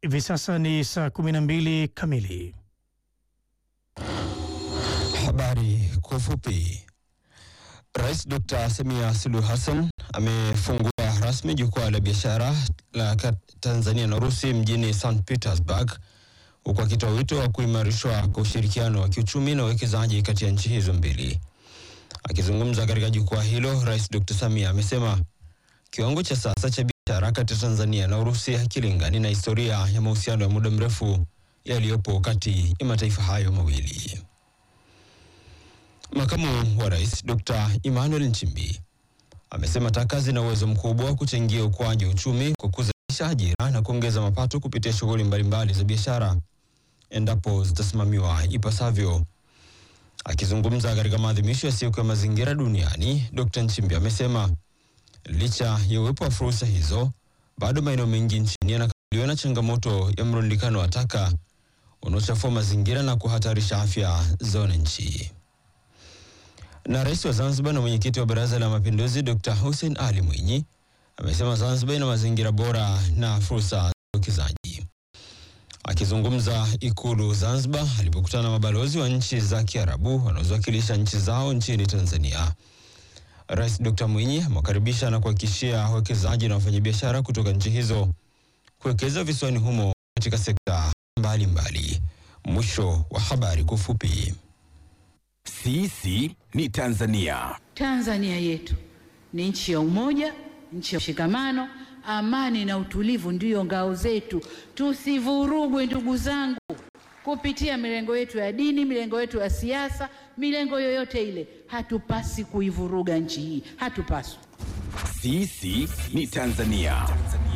Hivi sasa ni saa 12 kamili. Habari kwa ufupi. Rais Dr. Samia Suluhu Hassan amefungua rasmi jukwaa la biashara la Tanzania na Urusi mjini St Petersburg, huku akitoa wito wa kuimarishwa kwa ushirikiano wa kiuchumi na uwekezaji kati ya nchi hizo mbili. Akizungumza katika jukwaa hilo, Rais Dr. Samia amesema kiwango cha sasa cha biashara kati ya Tanzania na Urusi hakilingani na historia ya mahusiano ya muda mrefu yaliyopo kati ya mataifa hayo mawili. Makamu wa Rais Dr. Emmanuel Nchimbi amesema taka zina uwezo mkubwa wa kuchangia ukuaji wa uchumi kwa kuzalisha ajira na kuongeza mapato kupitia shughuli mbalimbali za biashara endapo zitasimamiwa ipasavyo. Akizungumza katika maadhimisho ya siku ya mazingira duniani, Dr. Nchimbi amesema licha ya uwepo wa fursa hizo, bado maeneo mengi nchini yanakabiliwa na changamoto ya mrundikano wa taka unaochafua mazingira na kuhatarisha afya za wananchi. Na rais wa Zanzibar na mwenyekiti wa Baraza la Mapinduzi Dr. Hussein Ali Mwinyi amesema Zanzibar ina mazingira bora na fursa za uwekezaji. Akizungumza Ikulu Zanzibar alipokutana na mabalozi wa nchi za Kiarabu wanaoziwakilisha nchi zao nchini Tanzania, Rais Dr. Mwinyi amewakaribisha na kuhakikishia wawekezaji na wafanyabiashara kutoka nchi hizo kuwekeza visiwani humo katika sekta mbalimbali. Mwisho wa habari kwa ufupi. Sisi ni Tanzania. Tanzania yetu ni nchi ya umoja, nchi ya mshikamano, amani na utulivu ndiyo ngao zetu. Tusivurugwe ndugu zangu, kupitia milengo yetu ya dini, milengo yetu ya siasa, milengo yoyote ile. Hatupasi kuivuruga nchi hii, hatupaswi. Sisi ni Tanzania.